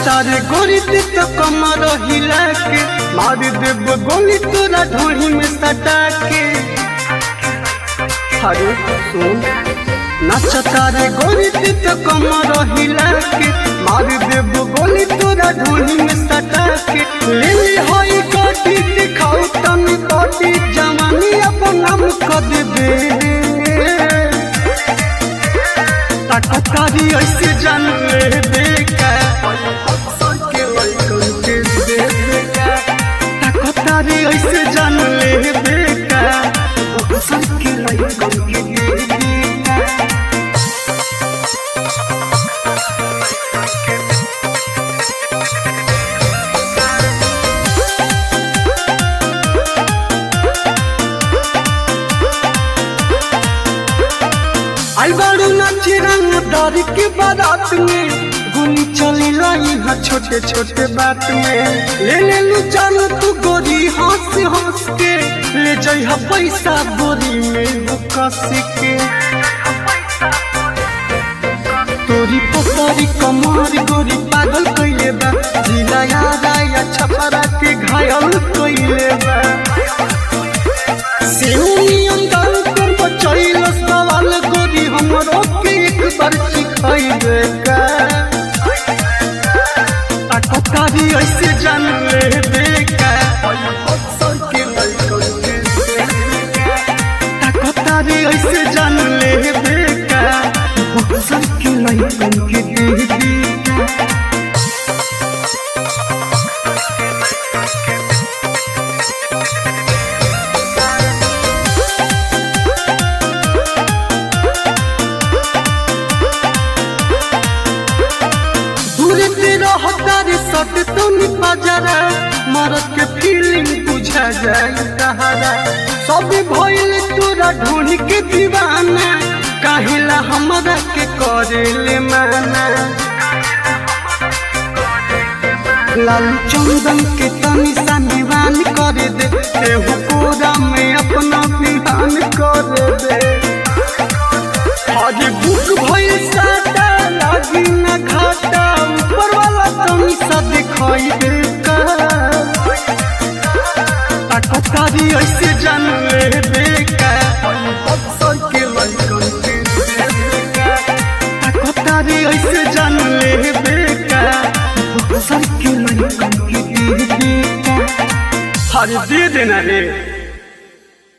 तारे गोरी ते तो कमर हिला के मार देब गोली तोरा ढोली में सटा के अरे सुन नाच तारे गोरी ते तो कमर हिला के मार देब गोली तोरा ढोली में सटा के ले ले होई गोटी दिखाऊ तनी गोटी जवानी अपन नाम कर देबे ताकतारी ऐसे जान ले बेका के लइकन के देबेका ताकतारी ऐसे जान ले बेका अक्सर के लइकन के देबेका आई बारू नाची रंग दारी के बारात में गोली चली लाई हा छोटे छोटे बात में ले ले लू जान तू गोरी हंस हंस के ले जाई हा पैसा बोरी में वो कस के तोरी पसारी कमार गोरी पागल कइले बा जिला याद आया छपरा के घायल कइले बा सिउनियन गाल कर बचैल सवाल गोरी हमरो के एक बार सिखाई देगा ताकतारी ऐसे जान ले देगा अक्सर के लइकन के देगा ताकतारी ऐसे जान ले देगा अक्सर के लइकन के देगा दूर से रहता रे सट तो निपा जरा मरद के फीलिंग बुझा जाए सहारा सब भइल तोरा ढूंढ के दीवाना काहेला हमरा के करेले माना लाल चंदन के तनी सा निवान कर दे एहू कोरा में अपना बिहान कर दे आज बुक भइल साटा लागी न घाटा ऊपर वाला तनी सा दिखाई देगा ताकतारी ऐसे जान ले देगा अक्सर के लइकन के देगा ताकतारी ऐसे जान ले देगा अक्सर के लइकन के देगा अरे दे देना रे